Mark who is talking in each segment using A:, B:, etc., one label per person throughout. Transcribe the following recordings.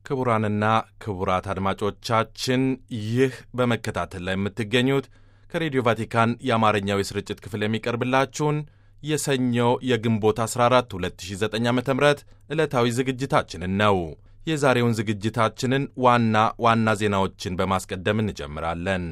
A: ክቡራንና ክቡራት አድማጮቻችን ይህ በመከታተል ላይ የምትገኙት ከሬዲዮ ቫቲካን የአማርኛው የስርጭት ክፍል የሚቀርብላችሁን የሰኞ የግንቦት 14 2009 ዓ ም ዕለታዊ ዝግጅታችንን ነው። የዛሬውን ዝግጅታችንን ዋና ዋና ዜናዎችን በማስቀደም እንጀምራለን።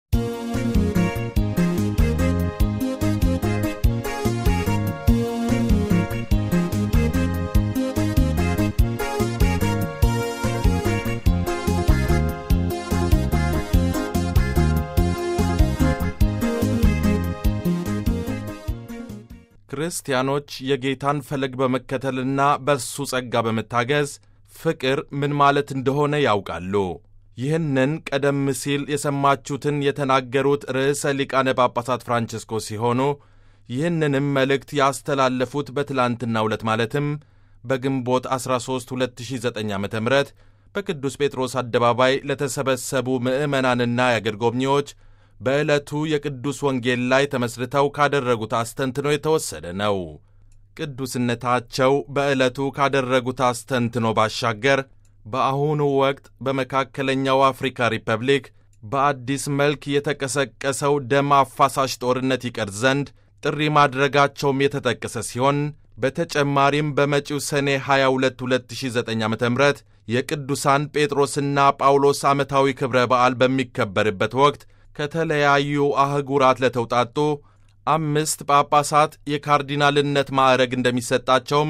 A: ክርስቲያኖች የጌታን ፈለግ በመከተልና በእሱ ጸጋ በመታገዝ ፍቅር ምን ማለት እንደሆነ ያውቃሉ። ይህንን ቀደም ሲል የሰማችሁትን የተናገሩት ርዕሰ ሊቃነ ጳጳሳት ፍራንቸስኮ ሲሆኑ ይህንንም መልእክት ያስተላለፉት በትላንትናው ዕለት ማለትም በግንቦት 13 2009 ዓ ም በቅዱስ ጴጥሮስ አደባባይ ለተሰበሰቡ ምዕመናንና የአገር ጎብኚዎች በዕለቱ የቅዱስ ወንጌል ላይ ተመስርተው ካደረጉት አስተንትኖ የተወሰደ ነው። ቅዱስነታቸው በዕለቱ ካደረጉት አስተንትኖ ባሻገር በአሁኑ ወቅት በመካከለኛው አፍሪካ ሪፐብሊክ በአዲስ መልክ የተቀሰቀሰው ደም አፋሳሽ ጦርነት ይቀር ዘንድ ጥሪ ማድረጋቸውም የተጠቀሰ ሲሆን በተጨማሪም በመጪው ሰኔ 22 2009 ዓ ም የቅዱሳን ጴጥሮስና ጳውሎስ ዓመታዊ ክብረ በዓል በሚከበርበት ወቅት ከተለያዩ አህጉራት ለተውጣጡ አምስት ጳጳሳት የካርዲናልነት ማዕረግ እንደሚሰጣቸውም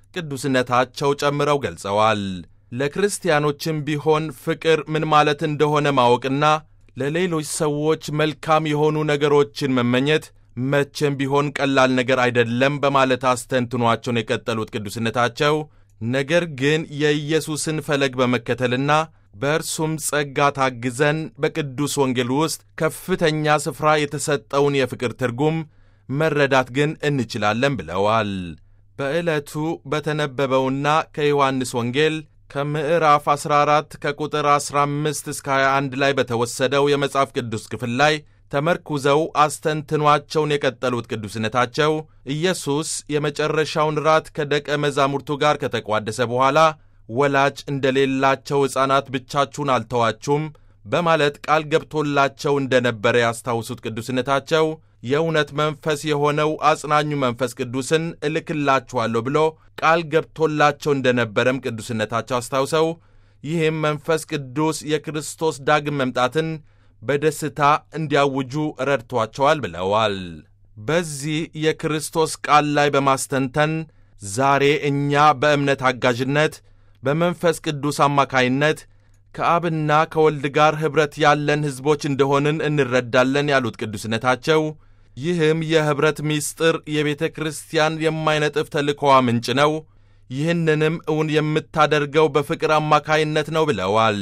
A: ቅዱስነታቸው ጨምረው ገልጸዋል። ለክርስቲያኖችም ቢሆን ፍቅር ምን ማለት እንደሆነ ማወቅና ለሌሎች ሰዎች መልካም የሆኑ ነገሮችን መመኘት መቼም ቢሆን ቀላል ነገር አይደለም በማለት አስተንትኗቸውን የቀጠሉት ቅዱስነታቸው ነገር ግን የኢየሱስን ፈለግ በመከተልና በእርሱም ጸጋ ታግዘን በቅዱስ ወንጌል ውስጥ ከፍተኛ ስፍራ የተሰጠውን የፍቅር ትርጉም መረዳት ግን እንችላለን ብለዋል። በዕለቱ በተነበበውና ከዮሐንስ ወንጌል ከምዕራፍ 14 ከቁጥር 15 እስከ 21 ላይ በተወሰደው የመጽሐፍ ቅዱስ ክፍል ላይ ተመርኩዘው አስተንትኗቸውን የቀጠሉት ቅዱስነታቸው ኢየሱስ የመጨረሻውን ራት ከደቀ መዛሙርቱ ጋር ከተቋደሰ በኋላ ወላጅ እንደሌላቸው ሕፃናት ብቻችሁን አልተዋችሁም በማለት ቃል ገብቶላቸው እንደነበረ ያስታውሱት ቅዱስነታቸው የእውነት መንፈስ የሆነው አጽናኙ መንፈስ ቅዱስን እልክላችኋለሁ ብሎ ቃል ገብቶላቸው እንደነበረም ቅዱስነታቸው አስታውሰው ይህም መንፈስ ቅዱስ የክርስቶስ ዳግም መምጣትን በደስታ እንዲያውጁ ረድቷቸዋል ብለዋል። በዚህ የክርስቶስ ቃል ላይ በማስተንተን ዛሬ እኛ በእምነት አጋዥነት በመንፈስ ቅዱስ አማካይነት ከአብና ከወልድ ጋር ኅብረት ያለን ሕዝቦች እንደሆንን እንረዳለን ያሉት ቅዱስነታቸው ይህም የኅብረት ምስጢር የቤተ ክርስቲያን የማይነጥፍ ተልእኮዋ ምንጭ ነው። ይህንንም እውን የምታደርገው በፍቅር አማካይነት ነው ብለዋል።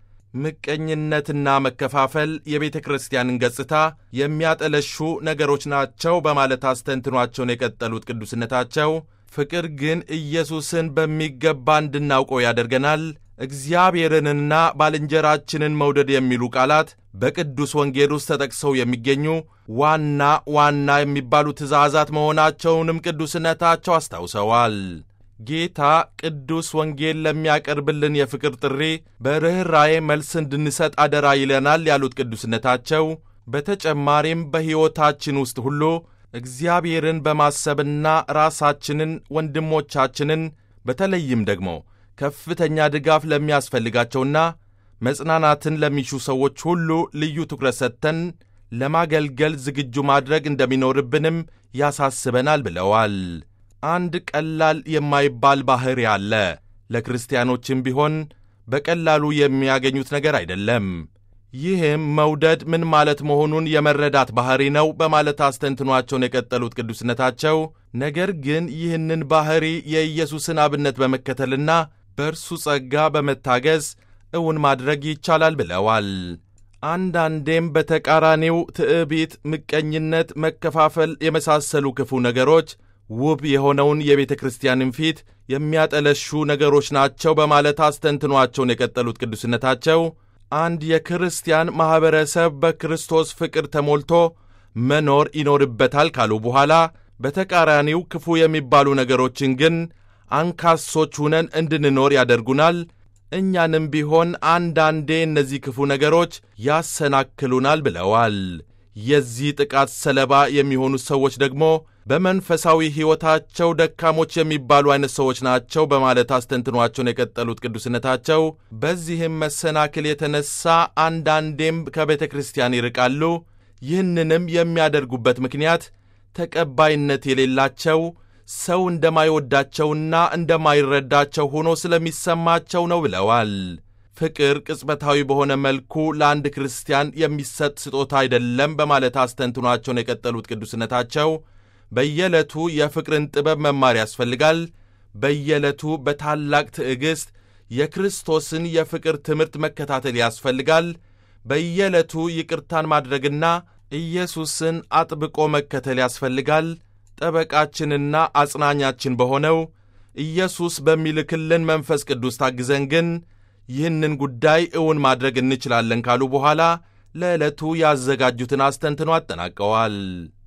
A: ምቀኝነትና መከፋፈል የቤተ ክርስቲያንን ገጽታ የሚያጠለሹ ነገሮች ናቸው በማለት አስተንትኗቸውን የቀጠሉት ቅዱስነታቸው ፍቅር ግን ኢየሱስን በሚገባ እንድናውቀው ያደርገናል። እግዚአብሔርንና ባልንጀራችንን መውደድ የሚሉ ቃላት በቅዱስ ወንጌል ውስጥ ተጠቅሰው የሚገኙ ዋና ዋና የሚባሉ ትእዛዛት መሆናቸውንም ቅዱስነታቸው አስታውሰዋል። ጌታ ቅዱስ ወንጌል ለሚያቀርብልን የፍቅር ጥሪ በርኅራዬ መልስ እንድንሰጥ አደራ ይለናል ያሉት ቅዱስነታቸው በተጨማሪም በሕይወታችን ውስጥ ሁሉ እግዚአብሔርን በማሰብና ራሳችንን፣ ወንድሞቻችንን በተለይም ደግሞ ከፍተኛ ድጋፍ ለሚያስፈልጋቸውና መጽናናትን ለሚሹ ሰዎች ሁሉ ልዩ ትኩረት ሰጥተን ለማገልገል ዝግጁ ማድረግ እንደሚኖርብንም ያሳስበናል ብለዋል። አንድ ቀላል የማይባል ባሕሪ አለ። ለክርስቲያኖችም ቢሆን በቀላሉ የሚያገኙት ነገር አይደለም። ይህም መውደድ ምን ማለት መሆኑን የመረዳት ባሕሪ ነው በማለት አስተንትኗቸውን የቀጠሉት ቅዱስነታቸው፣ ነገር ግን ይህንን ባሕሪ የኢየሱስን አብነት በመከተልና በእርሱ ጸጋ በመታገዝ እውን ማድረግ ይቻላል ብለዋል። አንዳንዴም በተቃራኒው ትዕቢት፣ ምቀኝነት፣ መከፋፈል የመሳሰሉ ክፉ ነገሮች ውብ የሆነውን የቤተ ክርስቲያንን ፊት የሚያጠለሹ ነገሮች ናቸው በማለት አስተንትኗቸውን የቀጠሉት ቅዱስነታቸው አንድ የክርስቲያን ማኅበረሰብ በክርስቶስ ፍቅር ተሞልቶ መኖር ይኖርበታል ካሉ በኋላ በተቃራኒው ክፉ የሚባሉ ነገሮችን ግን አንካሶች ሁነን እንድንኖር ያደርጉናል። እኛንም ቢሆን አንዳንዴ እነዚህ ክፉ ነገሮች ያሰናክሉናል ብለዋል። የዚህ ጥቃት ሰለባ የሚሆኑ ሰዎች ደግሞ በመንፈሳዊ ሕይወታቸው ደካሞች የሚባሉ አይነት ሰዎች ናቸው በማለት አስተንትኗቸውን የቀጠሉት ቅዱስነታቸው በዚህም መሰናክል የተነሳ አንዳንዴም ከቤተ ክርስቲያን ይርቃሉ። ይህንንም የሚያደርጉበት ምክንያት ተቀባይነት የሌላቸው ሰው እንደማይወዳቸውና እንደማይረዳቸው ሆኖ ስለሚሰማቸው ነው ብለዋል። ፍቅር ቅጽበታዊ በሆነ መልኩ ለአንድ ክርስቲያን የሚሰጥ ስጦታ አይደለም በማለት አስተንትኗቸውን የቀጠሉት ቅዱስነታቸው በየዕለቱ የፍቅርን ጥበብ መማር ያስፈልጋል። በየዕለቱ በታላቅ ትዕግሥት የክርስቶስን የፍቅር ትምህርት መከታተል ያስፈልጋል። በየዕለቱ ይቅርታን ማድረግና ኢየሱስን አጥብቆ መከተል ያስፈልጋል። ጠበቃችንና አጽናኛችን በሆነው ኢየሱስ በሚልክልን መንፈስ ቅዱስ ታግዘን ግን ይህንን ጉዳይ እውን ማድረግ እንችላለን ካሉ በኋላ ለዕለቱ ያዘጋጁትን አስተንትኖ አጠናቀዋል።